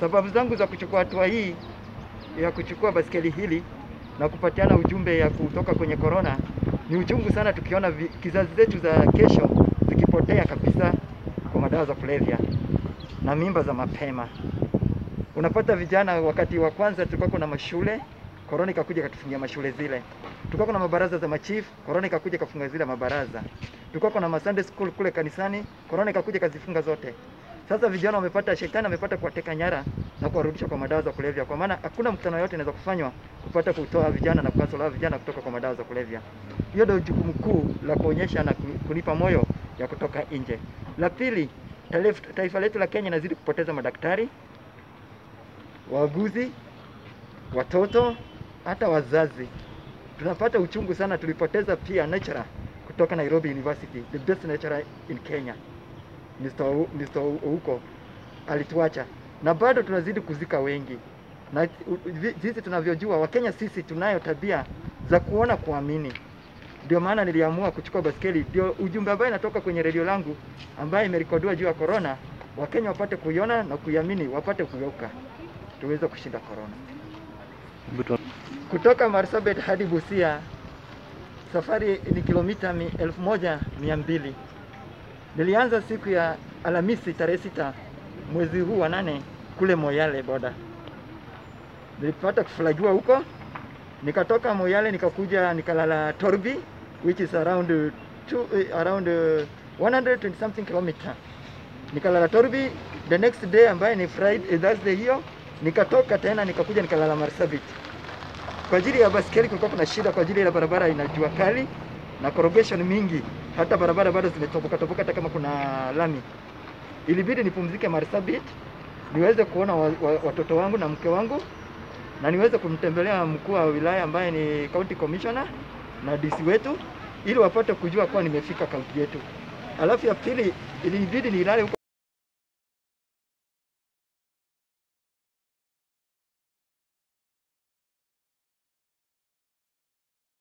Sababu zangu za kuchukua hatua hii ya kuchukua basikeli hili na kupatiana ujumbe ya kutoka kwenye korona, ni uchungu sana tukiona vi, kizazi zetu za kesho zikipotea kabisa kwa madawa za kulevya na mimba za mapema. Unapata vijana, wakati wa kwanza tulikuwa kuna mashule, korona ikakuja ikatufungia mashule zile. Tulikuwa kuna mabaraza za machief, korona ikakuja ikafunga zile mabaraza. Tulikuwa kuna Sunday school kule kanisani, korona ikakuja ikazifunga zote. Sasa vijana wamepata, shetani amepata kuwateka nyara na kuwarudisha kwa madawa za kulevya, kwa maana hakuna mkutano yote inaweza kufanywa kupata kutoa vijana na kuwasola vijana kutoka kwa madawa za kulevya. Hiyo ndio jukumu kuu la kuonyesha na kunipa moyo ya kutoka nje. La pili, taifa letu la Kenya inazidi kupoteza madaktari, wauguzi, watoto, hata wazazi. Tunapata uchungu sana. Tulipoteza pia lecturer kutoka Nairobi University, the best lecturer in Kenya, Mr. U, Mr. Ouko alituacha, na bado tunazidi kuzika wengi, na jinsi tunavyojua Wakenya sisi tunayo tabia za kuona kuamini. Ndio maana niliamua kuchukua baskeli, ndio ujumbe ambaye inatoka kwenye redio langu ambaye imerekodiwa juu ya corona, Wakenya wapate kuiona na kuiamini, wapate kugeuka, tuweze kushinda corona. Kutoka Marsabit hadi Busia safari ni kilomita elfu moja mia mbili. Nilianza siku ya Alhamisi tarehe sita mwezi huu wa nane kule Moyale boda. Nilipata kufulagiwa huko, nikatoka Moyale nikakuja nikalala Torbi which is around two, around 120 something kilometer. Nikalala Torbi the next day ambaye ni Friday, Thursday hiyo nikatoka tena nikakuja nikalala Marsabit. Kwa ajili ya baskeli kulikuwa kuna shida kwa ajili ya barabara ina jua kali na corrugation mingi, hata barabara bado zimetoboka toboka, hata kama kuna lami. Ilibidi nipumzike Marsabit niweze kuona wa, wa, watoto wangu na mke wangu na niweze kumtembelea mkuu wa wilaya ambaye ni county commissioner na DC wetu ili wapate kujua kuwa nimefika kaunti yetu. Alafu ya pili ilibidi nilale huko